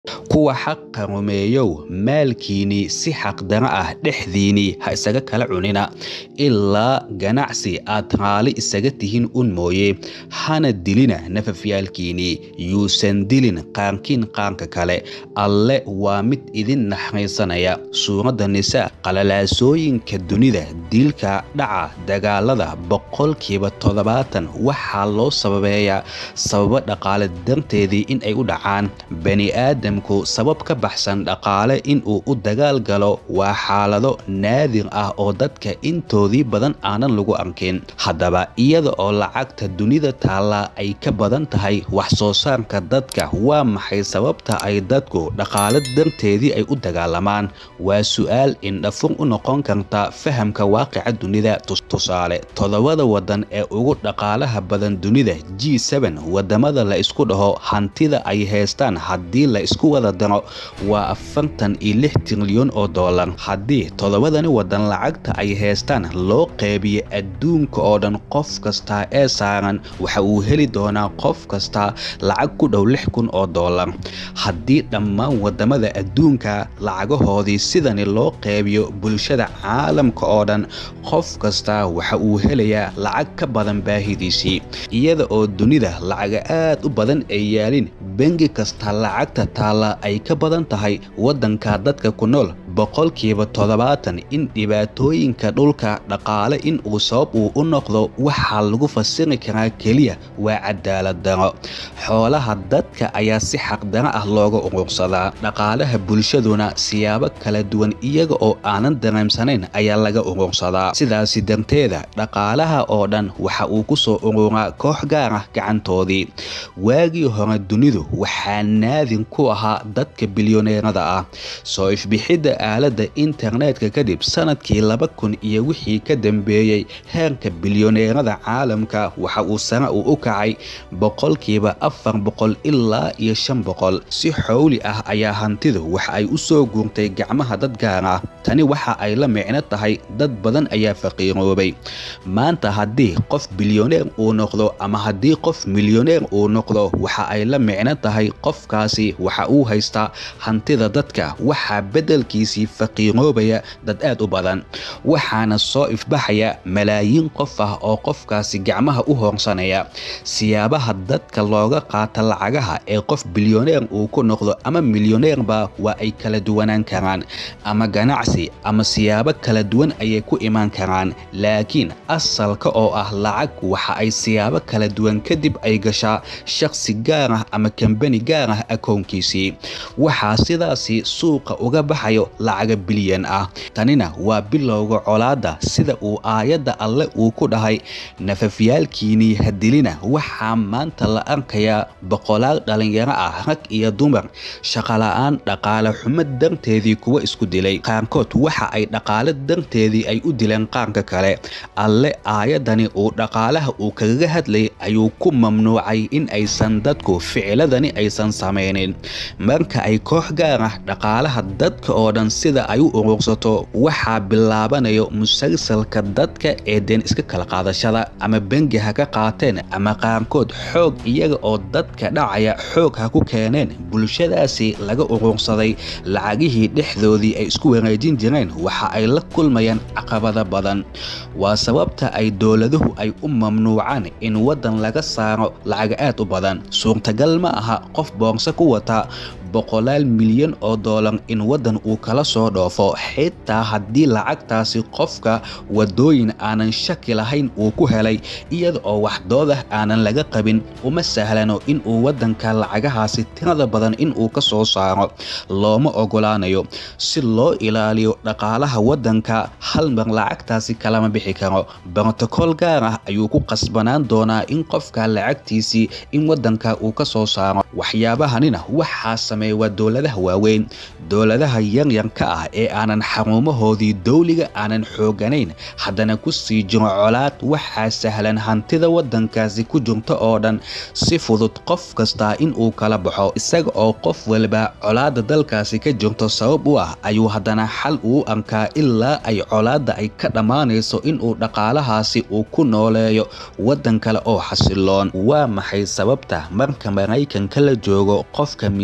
kuwa xaqa rumeeyow maalkiinnii si xaqdaro ah dhexdiinnii ha isaga kala cunina ilaa ganacsi aad raali isaga tihiin un mooye hana dilina nafafyaalkiinnii yuusan dilin qaankiin qaanka kale alle waa mid idin naxariisanaya suuradda nisaa qalalaasooyinka dunida dilka dhaca dagaalada boqolkiiba toddobaatan waxaa loo sababeeyaa sababo dhaqaale darteedii in ay u dhacaan bani'aadamku sabab ka baxsan dhaqaale inuu u dagaal galo waa xaalado naadir ah oo dadka intoodii badan aanan lagu arkin haddaba iyada oo lacagta dunida taallaa ay ka badan tahay wax soo saarka dadka waa maxay sababta ay dadku dhaqaale darteedii ay u dagaalamaan waa su-aal indhafur u noqon karta fahamka waaqica dunida tusaale toddobada waddan ee ugu dhaqaalaha badan dunida g wadamada la isku dhaho hantida ay haystaan haddii la isku wada daro waa afartan iyo lix trilyan oo dollar haddii toddobadani waddan lacagta ay haystaan loo qeybiyo adduunka oo dhan qof kasta ee saaran waxa uu heli doonaa qof kasta lacag ku dhow lix kun oo dollar haddii dhammaan wadamada adduunka lacagahoodii sidani loo qeybiyo bulshada caalamka oo dhan qof kasta waxa uu helayaa lacag ka badan baahidiisii iyada oo dunida lacaga aad u badan ay yaalin bengi kasta lacagta taalla ay ka badan tahay waddanka dadka ku nool boqolkiiba toddobaatan in dhibaatooyinka dhulka dhaqaale in uu sabab uu u noqdo waxaa lagu fasiri karaa keliya waa cadaalad daro xoolaha dadka ayaa si xaqdaro ah looga urursadaa dhaqaalaha bulshaduna siyaabo kala duwan iyaga oo aanan dareemsanayn ayaa laga urursadaa sidaasi darteeda dhaqaalaha oo dhan waxa uu ku soo ururaa koox gaar ah gacantoodii waagii hore dunidu waxaa naadin ku ahaa dadka bilyoneerada ah soo ifbixidda aaladda internetka kadib sanadkii laba kun iyo wixii ka dambeeyey heerka bilyoneerada caalamka waxa uu sare uu u kacay boqolkiiba afar boqol ilaa iyo shan boqol si xowli ah ayaa hantidu waxa ay u soo guurtay gacmaha dad gaar ah tani waxa ay la micno tahay dad badan ayaa faqiiroobay maanta haddii qof bilyoneer uu noqdo ama haddii qof milyoneer uu noqdo waxa ay la micno tahay qofkaasi waxa uu haystaa hantida dadka waxaa beddelkiisii faqiiroobaya dad aad u badan waxaana soo ifbaxaya malaayiin qof ah oo qofkaasi gacmaha u hoorsanaya siyaabaha dadka looga qaata lacagaha ee qof bilyoneer uu ku noqdo ama milyoneerba waa ay kala duwanaan karaan ama ganacsi ama siyaabo kala duwan ayay ku imaan karaan laakiin asalka oo ah lacag waxa ay siyaabo kala duwan kadib ay gashaa shakhsi gaar ah ama kambani gaar ah akoonkiisii waxaa sidaasi suuqa uga baxayo lacaga bilyan ah tanina waa bilowga colaadda sida uu aayadda alle uu ku dhahay nafafyaalkiinnii hadilina waxaa maanta la arkayaa boqolaal dhallinyaro ah rag iyo dumar shaqola'aan dhaqaale xumo darteedii kuwa isku dilay qaarkood waxa ay dhaqaale darteedii ay u dileen qaarka kale alle aayaddani uu dhaqaalaha uu kagaga hadlayay ayuu ku mamnuucay in aysan dadku ficiladani aysan samaynin marka ay koox gaar ah dhaqaalaha dadka oo dhan sida ay u urursato waxaa bilaabanayo musalsalka dadka ee deen iska kala qaadashada ama bengi ha ka qaateen ama qaarkood xoog iyaga oo dadka dhacaya xoog ha ku keeneen bulshadaasi laga urursaday lacagihii dhexdoodii ay isku wareejin jireen waxa ay la kulmayaan caqabada badan waa sababta ay dowladuhu ay u mamnuucaan in waddan laga saaro lacaga aad u badan suurtagal ma aha qof boorso ku wata boqolaal milyan oo doolar in waddan uu kala soo dhoofo xitaa haddii lacagtaasi qofka wadooyin aanan shaki lahayn uu ku helay iyada oo waxdoodah aanan laga qabin uma sahlano in uu waddanka lacagahaasi tirada badan in uu ka soo saaro looma ogolaanayo si loo ilaaliyo dhaqaalaha waddanka hal mar lacagtaasi kalama bixi karo brotokool gaar ah ayuu ku qasbanaan doonaa in qofka lacagtiisii in waddanka uu ka soo saaro waxyaabahanina waxaa sameeya waa dowladaha waaweyn dowladaha yaryarka ah ee aanan xarumahoodii dowliga aanan xooganayn haddana ku sii jiro colaad waxaa sahlan hantida waddankaasi ku jirta oo dhan si fudud qof kastaa in uu kala baxo isaga oo qof walba colaadda dalkaasi ka jirto sabab u ah ayuu haddana xal uu arkaa ilaa ay colaadda ay ka dhammaanayso inuu dhaqaalahaasi uu ku nooleeyo waddan kale oo xasiloon waa maxay sababta marka maraykanka la joogo qofka miishaar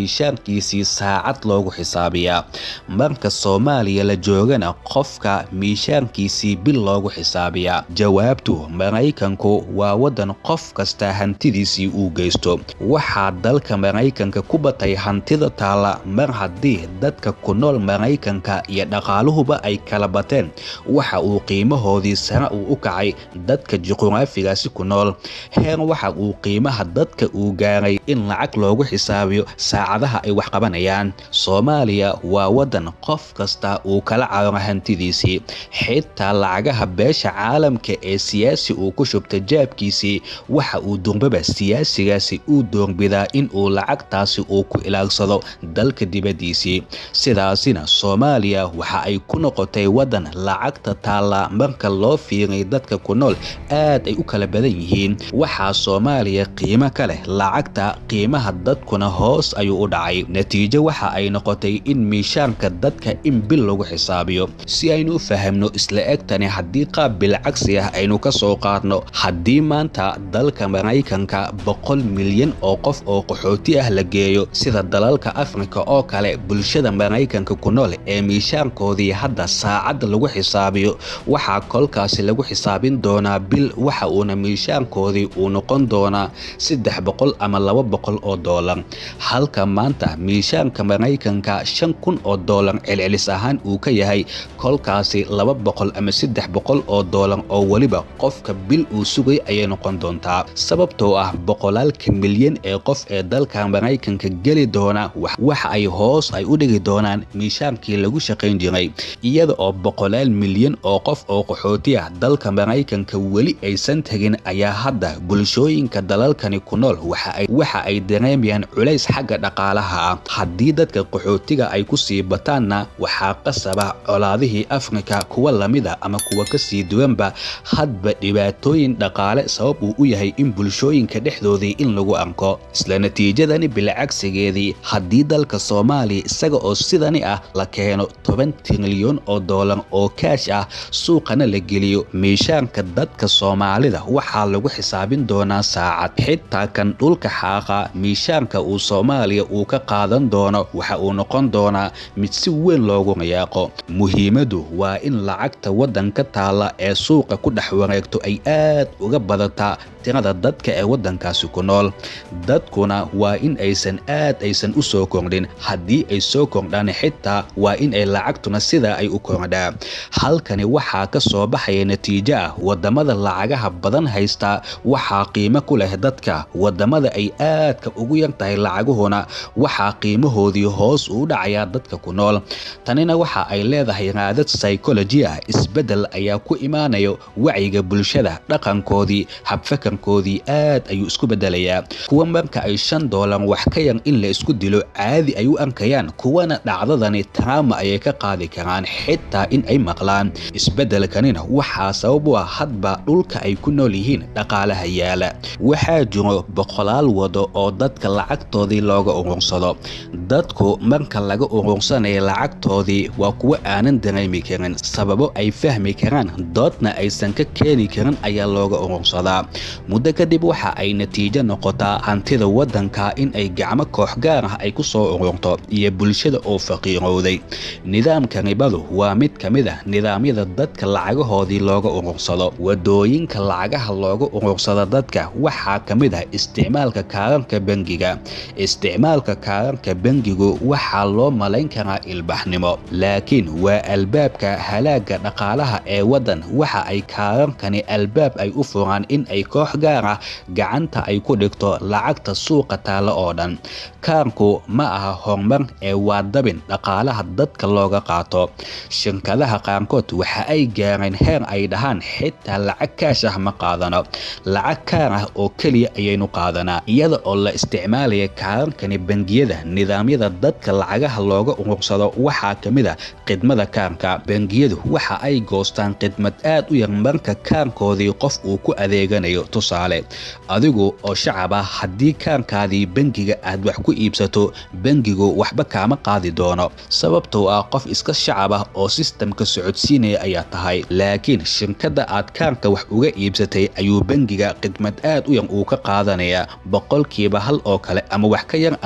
miishaarkiisii saacad loogu xisaabiyaa marka soomaaliya la joogana qofka miishaarkiisii bil loogu xisaabiyaa jawaabtu maraykanku waa waddan qof kasta hantidiisii uu geysto waxaa dalka maraykanka ku batay hantida taalla mar haddii dadka ku nool maraykanka iyo dhaqaaluhuba ay kala bateen waxa uu qiimahoodii sare uu u kacay dadka juquraafigaasi ku nool heer waxa uu qiimaha dadka uu gaaray in lacag loogu xisaabiyo saacadaha ay wax qabanayaan soomaaliya waa waddan qof kasta uu kala cararo hantidiisii xitaa lacagaha beesha caalamka ee siyaasi uu ku shubta jaabkiisii waxa uu durbaba siyaasigaasi uu doorbidaa in uu lacagtaasi uu ku ilaalsado dalka dibaddiisii sidaasina soomaaliya waxa ay ku noqotay waddan lacagta taalla marka loo fiiray dadka ku nool aad ay u kala badan yihiin waxaa soomaaliya qiimo ka leh lacagta qiimaha dadkuna hoos ayuu u dhacay natiijo waxa ay noqotay in miishaanka dadka in bil lagu xisaabiyo si aynu u fahamno isla egtani haddii qaab bilcagsi ah aynu ka soo qaadno haddii maanta dalka maraykanka boqol milyan oo qof oo qaxooti ah la geeyo sida dalalka afrika oo kale bulshada maraykanka ku nool ee miishaankoodii hadda saacadda lagu xisaabiyo waxaa kolkaasi lagu xisaabin doonaa bil waxa uuna miishaankoodii uu noqon doonaa saddex boqol ama laba boqol oo doolar halka maanta miishaanka maraykanka shan kun oo doolar celcelis ahaan uu ka yahay kolkaasi laba boqol ama saddex boqol oo doolar oo weliba qofka bil uu sugay ayay noqon doontaa sababtoo ah boqolaalka milyan ee qof ee dalka maraykanka geli doona waxa ay hoos ay u dhigi doonaan miishaankii lagu shaqayn jiray iyada oo boqolaal milyan oo qof oo qaxooti ah dalka maraykanka weli aysan tegin ayaa hadda bulshooyinka dalalkani ku nool waxa ay dareemayaan culays xagga dhaqaalaha ah haddii dadka qaxootiga ay ku sii bataanna waxaa qasaba colaadihii afrika kuwa lamida ama kuwa kasii duwanba hadba dhibaatooyin dhaqaale sabab uu u yahay in bulshooyinka dhexdoodii in lagu arko isla natiijadani bilcagsigeedii haddii dalka soomaaliya isaga oo sidani ah la keeno toban trilyan oo doolar oo kaash ah suuqana la geliyo miishaanka dadka soomaalida waxaa lagu xisaabin doonaa saacad xitaa kan dhulka xaaqa miishaanka uu soomaaliya uu ka qaadan doono waxa uu noqon doonaa mid si weyn loogu rayaaqo muhiimadu waa in lacagta waddanka taalla ee suuqa ku dhex wareegto ay aad uga badataa tirada dadka ee waddankaasi ku nool dadkuna waa in aysan aad aysan u soo kordhin haddii ay soo kordhaan xitaa waa in ay lacagtuna sidaa ay u kordhaa halkani waxaa ka soo baxaya natiijo ah wadamada lacagaha badan haysta waxaa qiimo ku leh dadka wadamada ay aadka ugu yar tahay lacaguhuna waxaa qiimahoodii hoos uu dhacayaa dadka ku nool tanina waxa ay leedahay raadad psychology ah isbeddel ayaa ku imaanayo wacyiga bulshada dhaqankoodii habfakarkoodii aad ayuu isku bedelayaa kuwa marka ay shan doolar wax ka yar in la isku dilo caadi ay u arkayaan kuwana dhacdadani taraama ayay ka qaadi karaan xitaa in ay maqlaan isbeddelkanina waxaa sabab u ah hadba dhulka ay ku nool yihiin dhaqaalaha yaala waxaa jiro boqolaal wado oo dadka lacagtoodii looga urursado dadku marka laga urursanayo lacagtoodii waa kuwo aanan dareemi karin sababo ay fahmi karaan doodna aysan ka keeni karin ayaa looga urursadaa muddo kadib waxa ay natiijo noqotaa hantida waddanka in ay gacmo koox gaar ah ay ku soo ururto iyo bulshada oo faqiirowday nidaamka ribadu waa mid ka mid ah nidaamyada dadka lacagahoodii looga urursado wadooyinka lacagaha looga urursado dadka waxaa ka mid ah isticmaalka kaararka bangiga isticmaalka kaararka bangigu waxaa loo malayn karaa ilbaxnimo laakiin waa albaabka halaaga dhaqaalaha ee waddan waxa ay kaararkani albaab ay u furaan in ay koox gaar ah gacanta ay ku dhigto lacagta suuqa taalla oo dhan kaarku ma aha horumar ee waa dabin dhaqaalaha dadka looga qaato shirkadaha qaarkood waxa ay gaareen heer ay dhahaan xitaa lacag kaash ah ma qaadano lacag kaar ah oo keliya ayaynu qaadanaa iyada oo la isticmaalaya kaararkani bangiyada nidaamyada dadka lacagaha looga urursado waxaa ka mid ah khidmada kaarka bangiyadu waxa ay goostaan khidmad aad u yar marka kaarkoodii qof uu ku adeeganayo tusaale adigu oo shacab ah haddii kaarkaadii bangiga aad wax ku iibsato bangigu waxba kaama qaadi doono sababtoo ah qof iska shacab ah oo sistamka socodsiinaya ayaa tahay laakiin shirkadda aad kaarka wax uga iibsatay ayuu bangiga khidmad aad u yar uu ka qaadanayaa boqolkiiba hal oo kale ama wax ka yar ama wax ka badan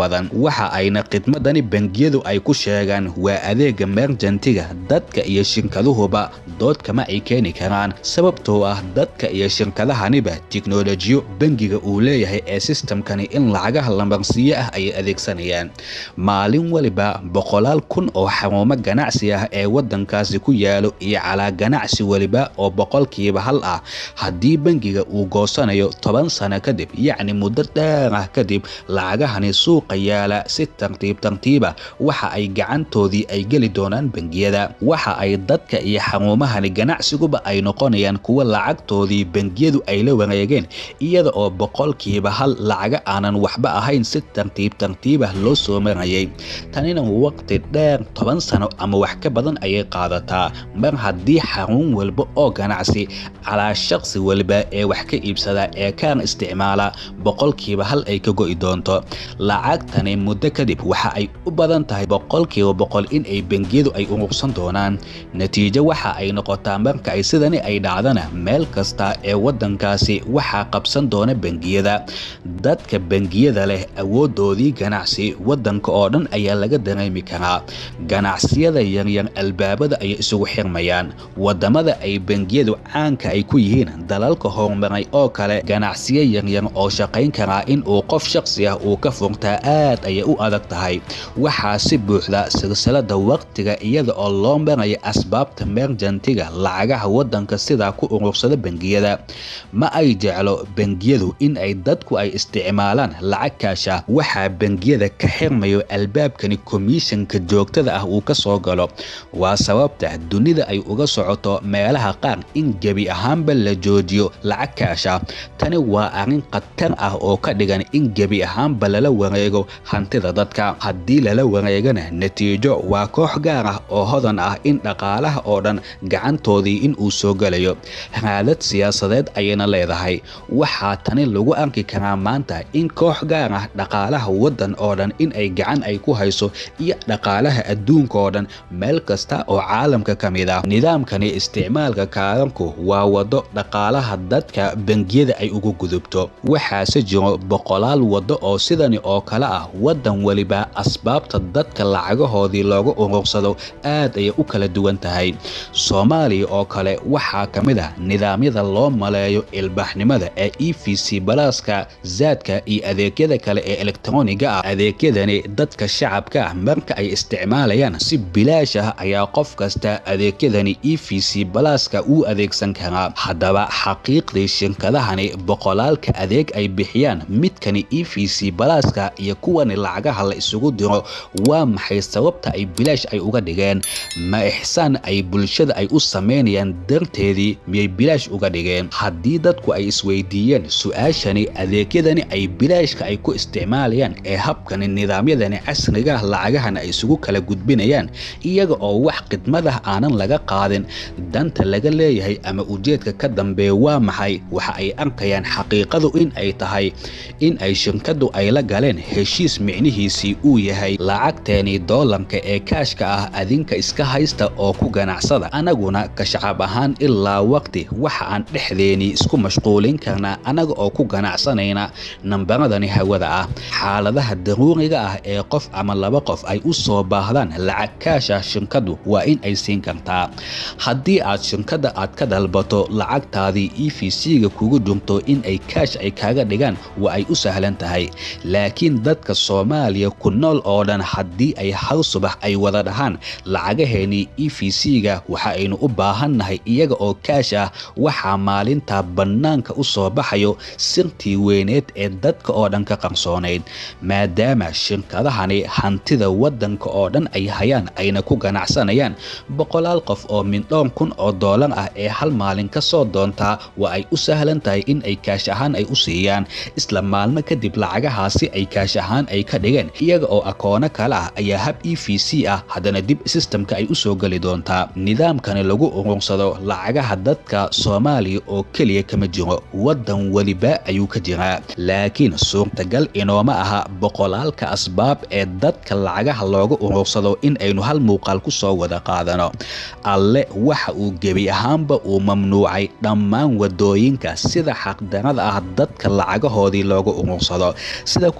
badan waxa ayna khidmadani bangiyadu ay ku sheegaan waa adeega merjantiga dadka iyo shirkaduhuba dood kama ay keeni karaan sababtoo ah dadka iyo shirkadahaniba tiknolojiyo bangiga uu leeyahay ee sistamkani in lacagaha lamarsiiyo ah ayay adeegsanayaan maalin waliba boqolaal kun oo xarumo ganacsi ah ee wadankaasi ku yaalo iyo calaa ganacsi weliba oo boqolkiiba hal ah haddii bangiga uu goosanayo toban sano kadib yacni muddo dheer ah kadib lacagahani suuqa yaala si tartiib tartiiba waxa ay gacantoodii ay geli doonaan bangiyada waxa ay dadka iyo xarumahani ganacsiguba ay noqonayaan kuwa lacagtoodii bangiyadu ay la wareegeen iyada oo boqolkiiba hal lacaga aanan waxba ahayn si tartiib tartiibah loo soo marayay tanina waqti dheer toban sano ama wax ka badan ayay qaadataa mar haddii xarun walba oo ganacsi calaa shaqsi waliba ee wax ka iibsada ee kaan isticmaala boqolkiiba hal ay ka go'i doonto lacagtani muddo kadib waxa ay u badan tahay boqolkiiba boqol in ay bangiyadu ay urursan doonaan natiijo waxa ay noqotaa marka ay sidani ay dhacdana meel kasta ee wadankaasi waxaa qabsan doona bangiyada dadka bangiyada leh awoodoodii ganacsi wadanka oo dhan ayaa laga dareemi karaa ganacsiyada yaryar albaabada ayay isugu xirmayaan wadamada ay bangiyadu caanka ay ku yihiin dalalka horumaray oo kale ganacsiyo yaryar oo shaqayn karaa in uu qof shaqsi ah uu ka furtaa aad ayay u adag tahay waxaa si buuxda silsilada waqtiga iyada oo loo maraya asbaabta merjantiga lacagaha wadanka sidaa ku urursada bangiyada ma ay jeclo bangiyadu in ay dadku ay isticmaalaan lacag kaasha waxaa bangiyada ka xirmayo albaabkani komishanka joogtada ah uu ka soo galo waa sababta dunida ay uga socoto meelaha qaar in gebi ahaanba la joojiyo lacag kaasha tani waa arrin khatar ah oo ka dhigan in gebi ahaanba lala wareego hantida dadka haddii lala wareegana natiijo waa koox gaar ah oo hodan ah in dhaqaalaha oo dhan gacantoodii in uu soo gelayo raadad siyaasadeed ayayna leedahay waxaa tani lagu arki karaa maanta in koox gaar ah dhaqaalaha waddan oo dhan in ay gacan ay ku hayso iyo dhaqaalaha adduunka oo dhan meel kasta oo caalamka ka mid ah nidaamkani isticmaalka kaaranku waa wado dhaqaalaha dadka bangiyada ay ugu gudubto waxaase jiro boqolaal wado oo sidani oo kale ah waddan weliba asbaabta dadka lacagahoodii looga urursado aad ayay u kala duwan tahay soomaaliya oo kale waxaa ka mid ah nidaamyada loo maleeyo ilbaaxnimada ee e v c balaaska zaadka iyo adeegyada kale ee elektroniga ah adeegyadani dadka shacabka ah marka ay isticmaalayaan si bilaash ah ayaa qof kasta adeegyadani e v c balaaska uu adeegsan karaa haddaba xaqiiqdii shirkadahani boqolaalka adeeg ay bixiyaan midkani e v c balaaska iyo kuwani lacagaha la isugu diro waa maxay sababta ay bilaash ay uga dhigeen ma ixsaan ay bulshada ay u samaynayaan darteedii miyay bilaash uga dhigeen haddii dadku ay isweydiiyeen su-aashani adeegyadani ay bilaashka ay ku isticmaalayaan ee habkani nidaamyadani casriga lacagahan ay isugu kala gudbinayaan iyaga oo wax khidmadah aanan laga qaadin danta laga leeyahay ama ujeedka ka dambeeya waa maxay waxa ay arkayaan xaqiiqadu in ay tahay in ay shirkadu ay la galeen heshiis micnihiisii uu yahay lacagteeni doolarka ee kaashka ah adinka iska haysta oo ku ganacsada anaguna ka shacab ahaan ilaa waqti waxa aan dhexdeeni isku mashquulin karnaa anaga oo ku ganacsanayna nambaradani hawada ah xaaladaha daruuriga ah ee qof ama laba qof ay u soo baahdaan lacag kaasha shirkadu waa in ay siin kartaa haddii aad shirkada aad ka dalbato lacagtaadii e v c-ga kugu jirto in ay kaash ay kaaga dhigaan waa ay u sahlan tahay laakiin dadka soomaaliya ku nool oo dhan haddii ay hal subax ay wada dhahaan lacagaheenii e v c-ga waxa aynu u baahannahay iyaga oo kaash ah waxaa maalintaa bannaanka u soo baxayo sirtii weyneed ee dadka oo dhan ka qarsoonayd maadaama shirkadahani hantida waddanka oo dhan ay hayaan ayna ku ganacsanayaan boqolaal qof oo mindhoon kun oo doolar ah ee hal maalin ka soo doontaa waa ay u sahlan tahay in ay kaash ahaan ay u siiyaan isla maalmo kadib lacagahaasi ay kaash ahaan ay ka dhigeen iyaga oo akoono kale ah ayaa hab e v c ah haddana dib sistamka ay u soo geli doontaa nidaamkani lagu urursado lacagaha dadka soomaaliya oo keliya kama jiro waddan weliba ayuu ka jiraa laakiin suurtagal inooma aha boqolaalka asbaab ee dadka lacagaha looga urursado in aynu hal muuqaal ku soo wada qaadano alle waxa uu gebi ahaanba uu mamnuucay dhammaan wadooyinka sida xaqdarada ah dadka lacagahoodii looga urursado sida ku xusan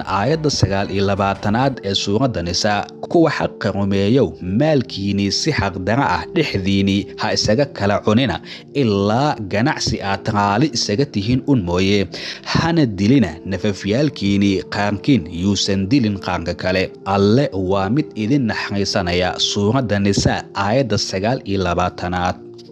aayadda sagaal iyo labaatanaad ee suuradda nisaa kuwa xaqa rumeeyow maalkiinnii si xaqdara ah dhexdiinnii ha isaga kala cunina ilaa ganacsi aad raali isaga tihiin un mooye hana dilina nafafyaalkiinnii qaankiin yuusan dilin qaanka kale alle waa mid idin naxariisanaya suuradda nisaa aayadda sagaal iyo labaatanaad